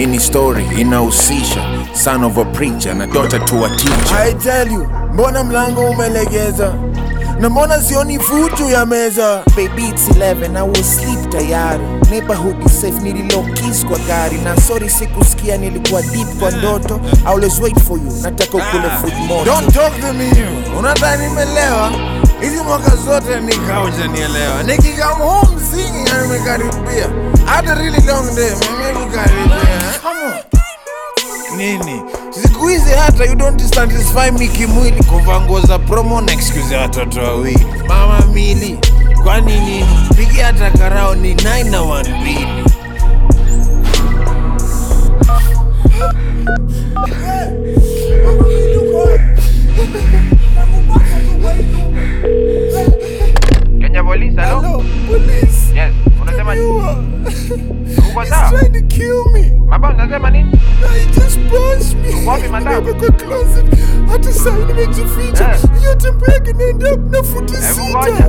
hii ni story inahusisha son of a preacher na daughter to a teacher I tell you, mbona mlango umelegeza na mbona sioni futu ya meza? Baby it's 11 I will sleep tayari Neighborhood is safe nililo kiss kwa gari Na sorry sikusikia nilikuwa deep kwa ndoto I always wait for you Nataka ukule food moto Don't talk to me. Unadhani nimelewa? Hizi mwaka zote nikauja nielewa. Nikikam home singing na nimekaribia. Hata really long day, nimekaribia. Come on. Nini? Siku hizi hata you don't satisfy me kimwili kuvaa nguo za promo na excuse ya watoto wawili. Mama mili. Kwani nini? Pigia hata karao ni 9 na 1 mbili. Kenya Police, hello? Hello, police. Yes, unasema uko sawa? Trying to kill me. Mabao unasema nini? I just punched me. Wapi madam? Nimewekwa kwa closet. Hata saa hii nimejificha. Eh. Hiyo tembe yake naenda na futi Hebu sita. ngoja.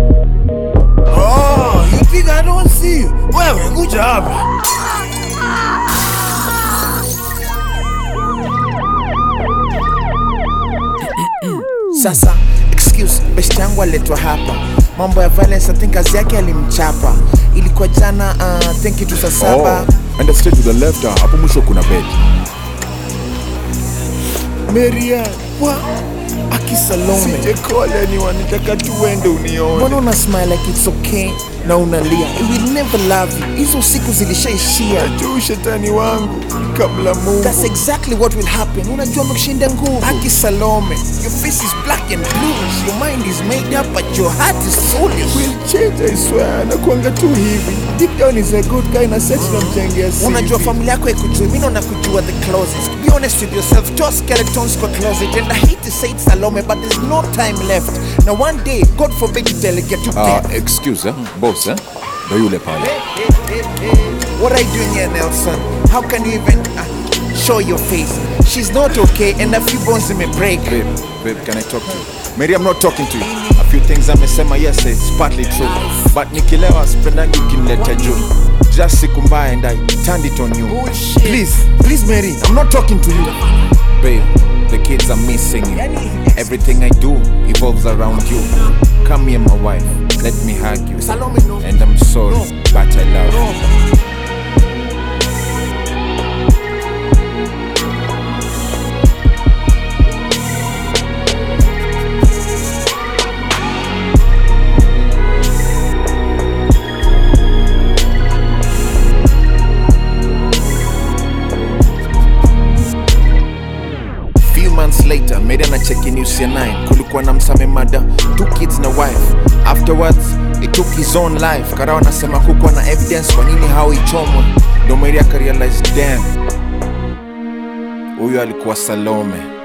Oh, you think I don't see you? Wewe kuja hapa. Sasa excuse best yangu aletwa hapa Mambo ya violence I think kazi yake alimchapa Ilikuwa jana uh, think itu saa saba oh, enda straight to the left ah, hapo mwisho kuna bed Marian, Wa Aki Salome sije call anyone, nitaka tu uende unione. Mbona una smile like it's okay na unalia I will never love you Hizo siku zilishaishia tu shetani wangu kabla Mungu. That's exactly what will happen. Unajua amekushinda nguvu. Aki Salome, your face is black and bluish. Your mind is made up but your heart is foolish. will change, I swear. Nakuanga tu hivi. Deep down is a good guy na sex namjengea siri. Unajua familia yako ikujui, mimi naona kujua the closest. Be honest with yourself, toa skeletons kwa closet and I hate to say it Salome but there's no time left. Now one day, God forbid you delegate to ah, death. excuse eh? boss eh? ndo yule pale What are you doing here Nelson? How can you even uh, show your face? She's not okay and a few bones may break. babe, babe, can I talk to you? Mary, I'm not talking to you. A few things amesema yes, it's partly true. But nikilewa sipendangi ukiniletea juu. Just siku mbaya and I turned it on you. Please, please Mary, I'm not talking to you. Babe, the kids are missing you. Everything I do evolves around you. Come here, my wife. Let me hug you. Salome, no. And I'm sorry, but I love you. Few months later, Mary na check in UCA 9 kulikuwa na msame mada, two kids na wife. Afterwards, he took his own life. Karao anasema kukuwa na evidence kwa nini hao ichomwe. Ndo Mary akarealize damn, huyu alikuwa Salome.